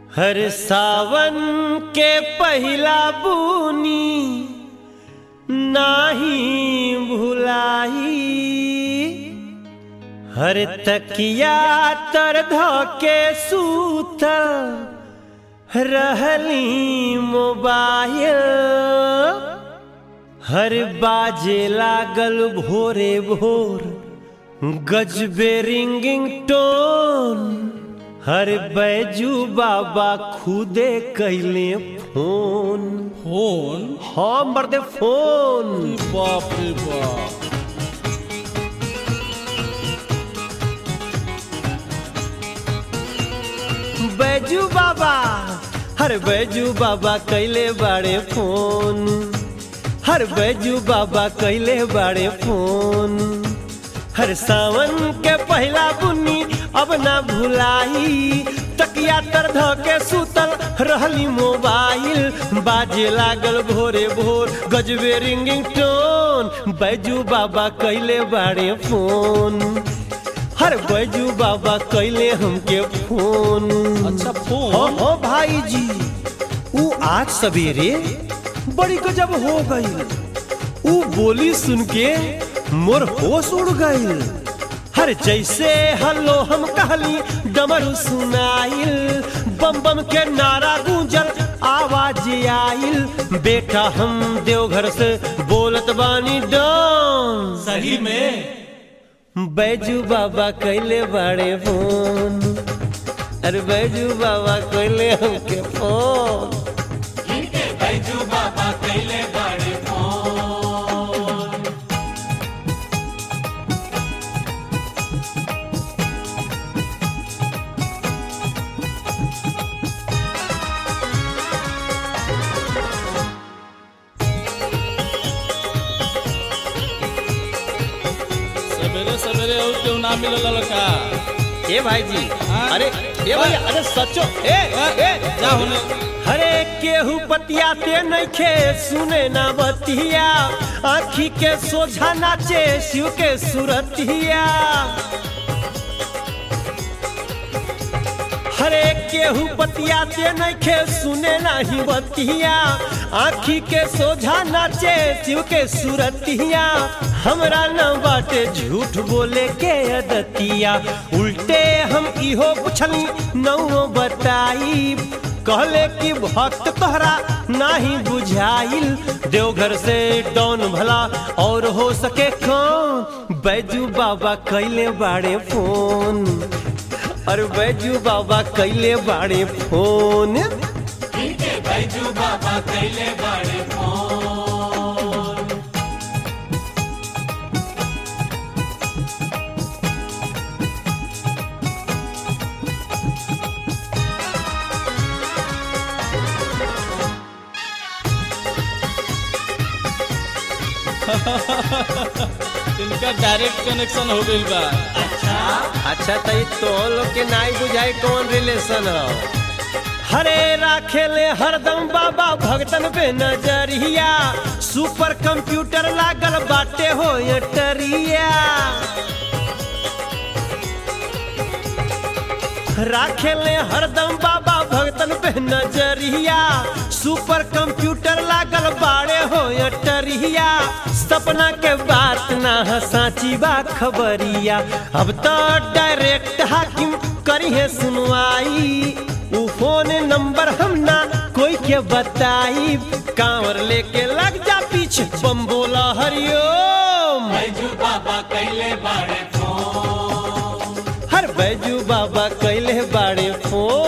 हर सावन के पहिला बुनी नाही भुलाई हर तकिया तर धके सूतल रहली मोबाइल हर बाजे लागल भोरे भोर गजबे रिंगिंग टोन हर बैजू बाबा खुदे कैले फोन फोन हाँ मर्दे फोन बाप रे बाप बैजू बाबा हर बैजू बाबा कैले बाड़े फोन हर बैजू बाबा कैले बाड़े फोन हर सावन के पहला बुन्नी अब ना भुलाई तकिया तर ध के सुतल रहली मोबाइल बाजे लागल भोरे भोर गजबे रिंगिंग टोन बैजू बाबा कैले बाड़े फोन हर बैजू बाबा कैले हमके फोन अच्छा फोन हाँ हाँ भाई जी ऊ आज सवेरे बड़ी गजब हो गई ऊ बोली सुन के मोर होश उड़ गई हर जैसे हल्लो हम कहली डमरू सुनाइल बम बम के नारा गूंजल आवाज आइल बेटा हम देवघर से बोलत बानी डॉन सही में बैजू बाबा कैले बड़े फोन अरे बैजू बाबा कैले हमके फोन बैजू बाबा कैले बड़े फोन सवेरे सवेरे और क्यों ना मिलल लड़का ए भाई जी हाँ? अरे ए भैया अरे सचो ए ए जा होने अरे केहू बतियाते नइखे सुने ना बतिया आखी के सोझा नाचे शिव के सुरतिया हरे केहू बतियाते नइखे सुने नाही बतिया आखी के सोझा नाचे शिव के सुरतिया हमरा न बाटे झूठ बोले के अदतिया उल्टे हम इहो पुछली नौ बताई कहले कि भक्त तोहरा नाही बुझाइल देवघर से डॉन भला और हो सके कौन बैजू बाबा कैले बाड़े फोन अरे बैजू बाबा कैले बाड़े फोन बैजू बाबा कैले बड़े फोन इनका डायरेक्ट कनेक्शन हो गइल बा अच्छा तो ई तो लोग के नाई बुझाई कौन रिलेशन हो हरे राखेले हरदम बाबा भगतन पे नजरिया सुपर कंप्यूटर लागल बाटे हो ये टरिया राखेले हरदम बाबा भगतन पे नजरिया सुपर कंप्यूटर लागल बाड़े हो ये टरिया सपना के बात ना ह साची बा खबरिया अब तो डायरेक्ट हाकिम करी है सुनवाई उ फोन नंबर हम ना कोई के बताई कांवर लेके लग जा पीछे बम बोला हरिओम बैजू बाबा कैले बड़े फोन हर बैजू बाबा कैले बाड़े फोन